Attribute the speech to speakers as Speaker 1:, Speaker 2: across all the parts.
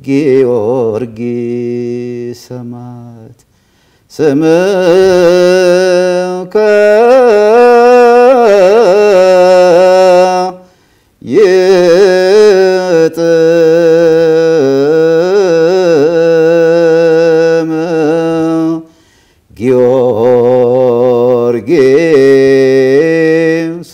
Speaker 1: ጊዮርጊስ ሰማዕት ስምከ ይጥም ጊዮርጊስ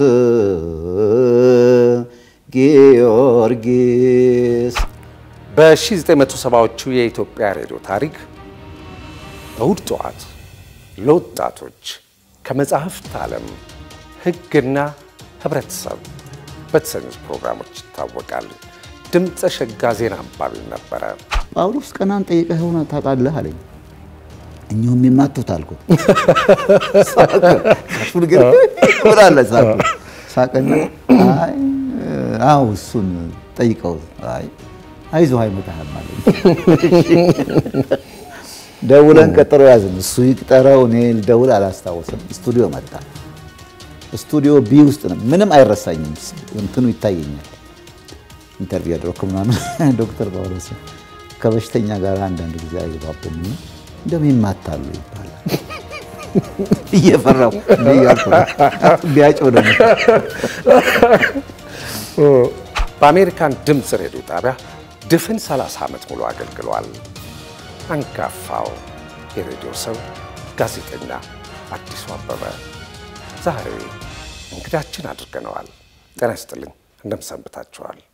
Speaker 1: ጊዮርጊስ
Speaker 2: በ1970ዎቹ የኢትዮጵያ ሬዲዮ ታሪክ እሁድ ጠዋት ለወጣቶች ከመጽሐፍት ዓለም ሕግና ህብረተሰብ በተሰኙት ፕሮግራሞች ይታወቃል። ድምፀ ሸጋ ዜና አንባቢም ነበረ።
Speaker 1: ጳውሎስ ቀናን ጠይቀህ ሆነ ታውቃለህ አለኝ። እኚሁም የማቱት አልኩት። ሳቁን ግን ብላለ ሳቁ ሳቅና አይ አዎ እሱን ጠይቀው አይ አይዞህ አይመጣህም አለኝ። ደውለን ቀጠሮ ያዝን። እሱ ይቅጠረው እኔ ልደውል አላስታወስም። ስቱዲዮ መጣ። ስቱዲዮ ቢ ውስጥ ነው። ምንም አይረሳኝም። እንትኑ ይታየኛል። ኢንተርቪው ያደረኩ ምናምን ዶክተር ጳውሎስ ከበሽተኛ ጋር አንዳንድ ጊዜ አይባቡም እንደውም ይማታሉ ይባላል። እየፈራሁ እያልኩ ቢያጭው ደግሞ
Speaker 2: በአሜሪካን ድምፅ ሬዲዮ ጣቢያ ድፍን 30 ዓመት ሙሉ አገልግሏል። አንጋፋው የሬዲዮ ሰው ጋዜጠኛ አዲሱ አበበ ዛሬ እንግዳችን አድርገነዋል። ጤና ይስጥልኝ፣ እንደምሰንብታችኋል?